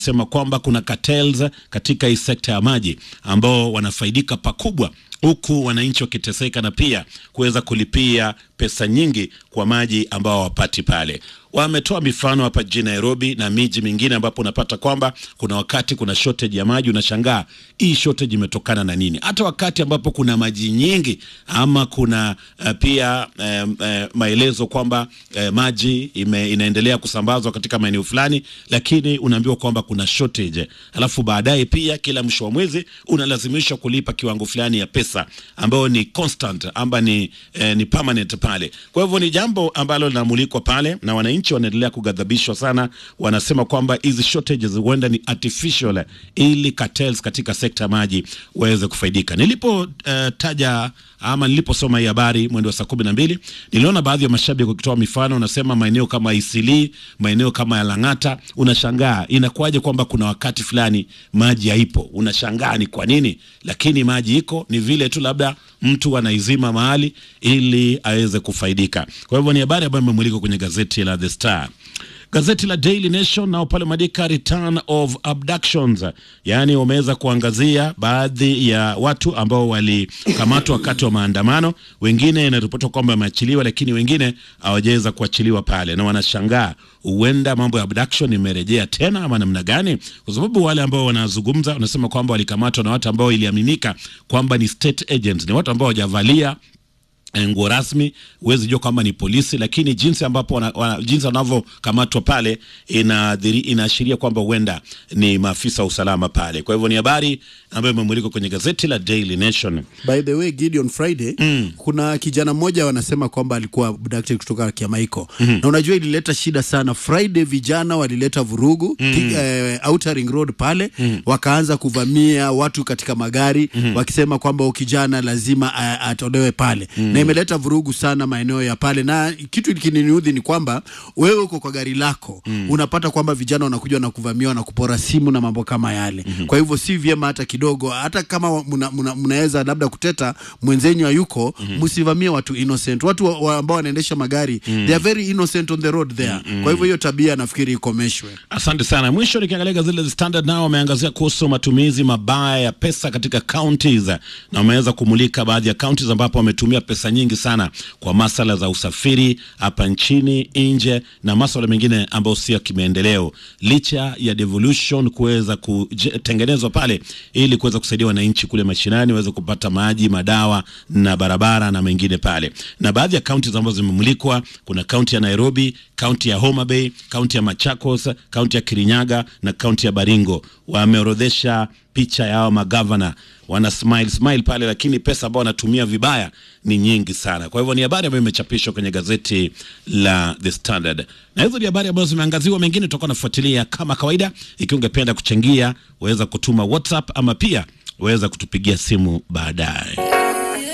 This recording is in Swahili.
sema kwamba kuna cartels katika hii sekta ya maji ambao wanafaidika pakubwa huku wananchi wakiteseka na pia kuweza kulipia pesa nyingi kwa maji ambao hawapati pale. Wametoa mifano hapa jijini Nairobi na miji mingine ambapo unapata kwamba kuna wakati kuna shortage ya maji, unashangaa hii shortage imetokana na nini? Hata wakati ambapo kuna maji nyingi ama kuna uh, pia uh, uh, maelezo kwamba uh, maji ime, inaendelea kusambazwa katika maeneo fulani, lakini unaambiwa kwamba kuna shortage, alafu baadaye pia kila mwisho wa mwezi unalazimishwa kulipa kiwango fulani ya pesa ambayo ni constant amba ni, eh, ni permanent pale. Kwa hivyo ni jambo ambalo linamulikwa pale na wananchi wanaendelea kughadhabishwa sana, wanasema kwamba hizi shortages huenda ni artificial ili cartels katika sekta ya maji waweze kufaidika. Nilipotaja uh, ama niliposoma hii habari mwendo wa saa kumi na mbili niliona baadhi ya mashabiki wakitoa mifano, wanasema maeneo kama Isili, maeneo kama ya Lang'ata, unashangaa inakuwaje kwamba kuna wakati fulani maji haipo, unashangaa ni kwa nini, lakini maji iko, ni vile tu labda mtu anaizima mahali ili aweze kufaidika. Kwa hivyo ni habari ambayo imemulika kwenye gazeti la The Star. Gazeti la Daily Nation nao pale madika return of abductions, yaani wameweza kuangazia baadhi ya watu ambao walikamatwa wakati wa maandamano. Wengine inaripotiwa kwamba wameachiliwa, lakini wengine hawajaweza kuachiliwa pale, na wanashangaa huenda mambo ya abduction imerejea tena ama namna gani? Kwa sababu wale ambao wanazungumza wanasema kwamba walikamatwa na watu ambao iliaminika kwamba ni state agents, ni watu ambao hawajavalia nguo rasmi, huwezi jua kwamba ni polisi, lakini jinsi ambapo wana, wana, jinsi wanavyokamatwa pale inaashiria kwamba huenda ni maafisa wa usalama pale. Kwa hivyo ni habari ambayo imemulikwa kwenye gazeti la Daily Nation. By the way, Gideon Friday mm. kuna kijana mmoja wanasema kwamba alikuwa abducted kutoka Kiamaiko mm -hmm. na unajua ilileta shida sana Friday, vijana walileta vurugu mm -hmm. eh, Outer Ring Road pale mm -hmm. wakaanza kuvamia watu katika magari mm -hmm. wakisema kwamba kijana lazima atolewe pale mm -hmm. na imeleta vurugu sana maeneo ya pale, na kitu kininiudhi ni kwamba wewe uko kwa gari lako mm. unapata kwamba vijana wanakuja na kuvamia na kupora simu na mambo kama yale mm -hmm. kwa hivyo si vyema hata kidogo, hata kama mnaweza muna, muna labda kuteta mwenzenyu hayuko, msivamie mm -hmm. watu innocent, watu wa, wa ambao wanaendesha magari mm -hmm. they are very innocent on the road there mm -hmm. kwa hivyo hiyo tabia nafikiri ikomeshwe. Asante sana. Mwisho nikiangalia gazeti la Standard nao wameangazia kuhusu matumizi mabaya ya pesa katika counties na wameweza kumulika baadhi ya counties ambapo wametumia pesa nyingi sana kwa masala za usafiri hapa nchini, nje na maswala mengine ambayo sio kimaendeleo, licha ya devolution kuweza kutengenezwa pale ili kuweza kusaidia wananchi kule mashinani waweze kupata maji, madawa na barabara na mengine pale. Na baadhi ya counties ambazo zimemulikwa, kuna kaunti ya Nairobi, kaunti ya Homa Bay, kaunti ya Machakos, kaunti ya Kirinyaga na kaunti ya Baringo. Wameorodhesha picha yao magavana wana smile smile pale, lakini pesa ambao wanatumia vibaya ni nyingi sana. Kwa hivyo ni habari ambayo imechapishwa kwenye gazeti la The Standard, na hizo ni habari ambazo zimeangaziwa. Mengine tutakuwa nafuatilia kama kawaida. Ikiwa ungependa kuchangia, waweza kutuma WhatsApp ama pia waweza kutupigia simu baadaye.